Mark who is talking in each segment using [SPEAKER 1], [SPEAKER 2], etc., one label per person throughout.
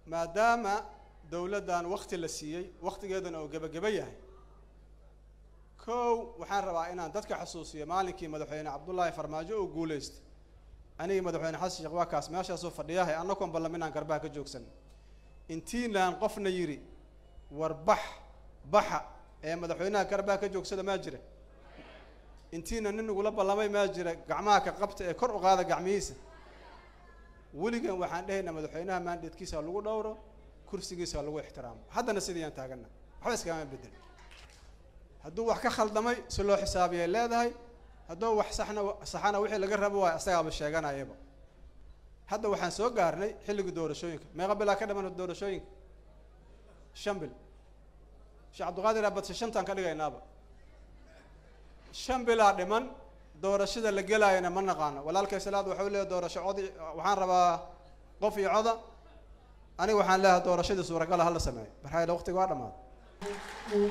[SPEAKER 1] maadaama dowladdan wakti la siiyey waktigeedana oo gebageba yahay kow waxaan rabaa inaan dadka xusuusiyo maalinkii madaxweyne cabdullaahi farmaajo oo guulaystay anigii madaxweyne xasan sheekh waa kaas meeshaasoo fadhiyahay annagoon ballaminaan garbaha ka joogsan intiinaan qofna yidhi war bax baxa ee madaxweynaha garbaha ka joogsada maa jira intiina nin igula ballamay maa jira gacmaha ka qabta ee kor u qaada gacmihiisa weligan waxaan dhehaynaa madaxweynaha maandeedkiisa ha lagu dhowro kursigiisa ha lagu ixtiraamo haddana sidiyaan taagana waxba iskama bedel hadduu wax ka khaldamay si loo xisaabiyay leedahay hadduu wax saxna saxana wixii laga rabo waayo asagaaba sheeganayaba hadda waxaan soo gaarnay xilligii doorashooyinka meeqa bilaa ka dhaman doorashooyinka shan bil sheekh cabdiqaadir abadse shantaan ka dhigaynaaba shan bilaa dhiman doorashada la gelaayana ma naqaano walaalkay salaad waxau leeyahy doorasho codi waxaan rabaa qof iyo coda aniga waxaan leeyahay doorashadii suuragala hala sameeyo marxayla waqtiga waa dhamaaday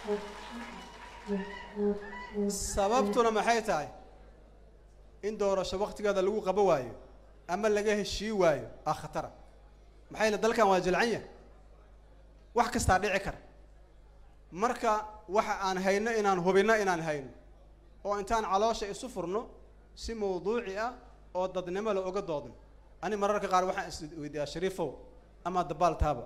[SPEAKER 1] sababtuna maxay tahay in doorasho waktigeeda lagu qabo waayo ama laga heshii waayo aa khatara maxay le dalkan waa jilcan yahay wax kastaa dhici kara marka waxa aan hayno inaan hubinno inaan hayno oo intaan caloosha isu furno si mawduuci ah oo dadnimo la oga doodno ani mararka qaar waxaan is weydiiyaa shariifow ama dabaal taaba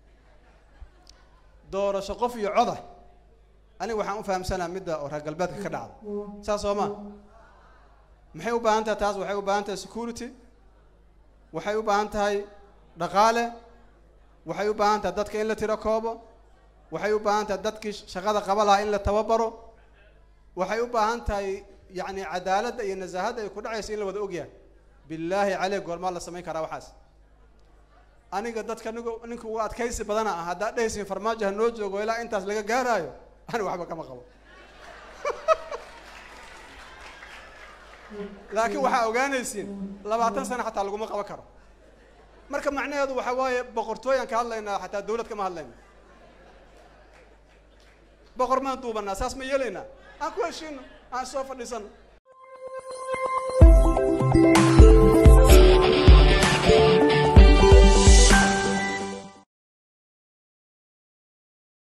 [SPEAKER 1] doorasho qof iyo coda aniga waxaan u fahamsanaa midda oo reer galbeedka ka dhacda saas soo ma maxay u baahan tahay taas waxay u baahan tahay security waxay u baahan tahay dhaqaale waxay u baahan tahay dadka in la tiro koobo waxay u baahan tahay dadkii shaqada qaba lahaa in la tababaro waxay u baahan tahay yacni cadaaladda iyo nasaahadda ay ku dhacaysa in la wada ogyahay billaahi caleyk goormaa la samayn karaa waxaas aniga dadka nig ninka ugu adkaysi badana ah haddaad dhehaysin farmaajo ha noo joogo ilaa intaas laga gaaraayo ani waxba kama qabo laakiin waxaa ogaanaysiin labaatan sano xataa laguma qaban karo marka macnaheedu waxa waaye boqortooyaan ka hadlaynaa xataa dawlad kama hadlayna boqor maan duubanaa saas ma yeelaynaa aan ku heshiino aan soo fadhiisano